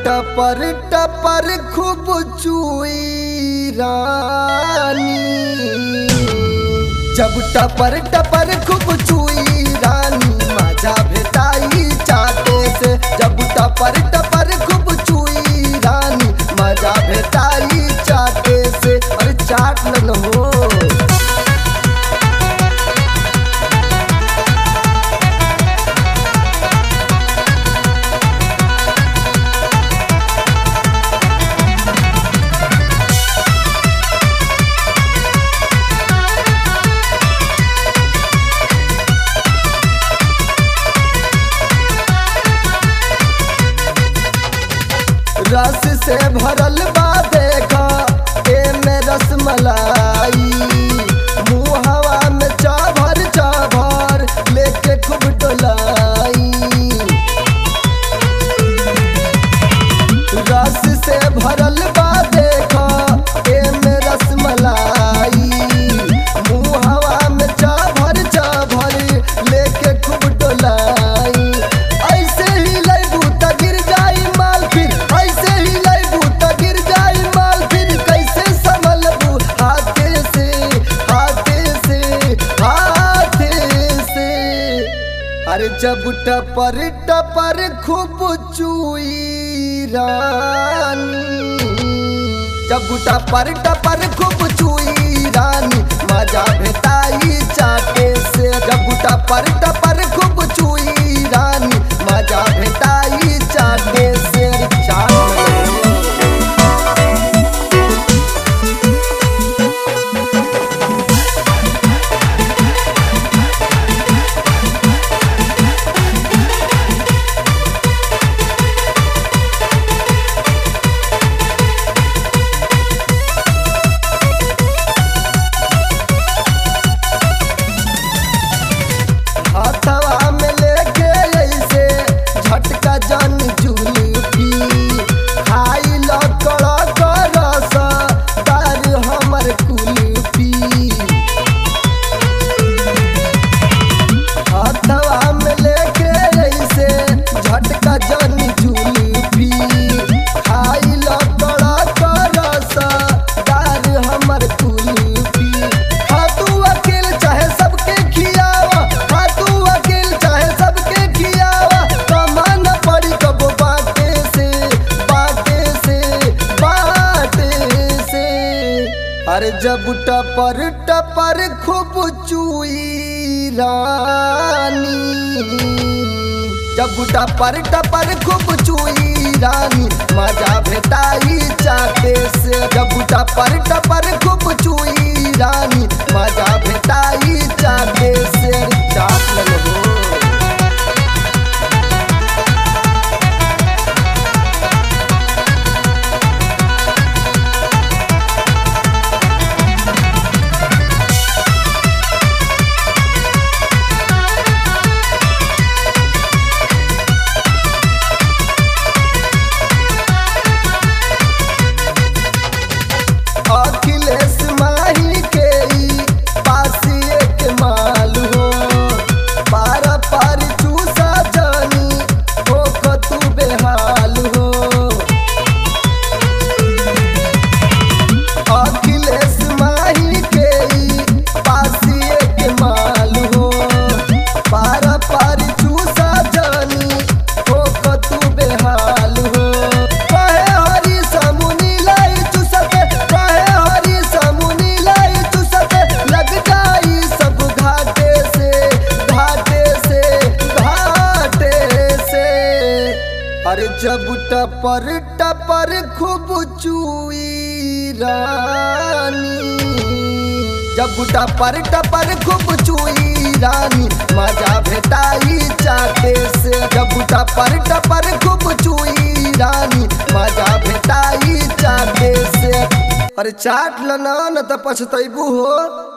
टपर टपर खूब चुई रानी जब टपर टपर खूब चुई रानी माझा भेटाई चाटे से जब टपर टपर खूब चुई रानी मजा भेटाई चाटे से अरे चाट न हो रस से भरल बा देखा एमे रसमलाई मुँह हवा में चाभर चाभर लेके खूब डोलाई रस से भरल बा देखा एमे रसमलाई मुँह हवा में चाभर चाभर लेके खूब डोलाई ऐसे ही लैबू त गिर जाई माल फिर ऐसे ही लैबू त गिर जाई माल फिर कैसे संभलबू हाथे से हाथे से हाथे से अरे जब टपर टपर खूब चुई रानी जब टपर टपर खूब चुई रानी मजा भेटाई चाटे से जब टपर टपर खूब चुई रानी मजा भेटाई चाटे से चाटे हाथवा में लेके ऐसे झटका जन जुलफी खाई ल कड़ा करस दार हमर कुल्फी हाथवा में लेके ऐसे झटका जन जुलफी खाई ल कड़ा करस दार हमर कुल्फी हाँ तू अकेल चाहे सबके खियावा हाँ तू अकेल चाहे सबके खियावा कमान पड़ी कबो बाटे से बाटे से बाटे से अरे जब टपर टपर खूब चुई रानी जब टपर टपर खूब चुई रानी मजा भेटाई चाटे से जब टपर टपर खूब चुई रानी मजा भेटाई चाटे से चाट लगो अखिलेश माही के ई पासिए के माल हो पार पार चूसा जानी हो तू बेहाल हो अखिलेश माही के ई पासिए के माल हो पार पार चूसा जानी हो तू बेहाल हो कहे हरी समुनी लाई चूसते कहे हरी समुनी लाई चूसते लग जाई सब घाटे से घाटे से घाटे से अरे जब टपर टपर खूब चुई रानी जब टपर टपर खूब चुई रानी मजा भेटाई चाटे से जब टपर टपर खूब चुई रानी मजा भेटाई चाटे से अरे चाट लना न त पछतैबू हो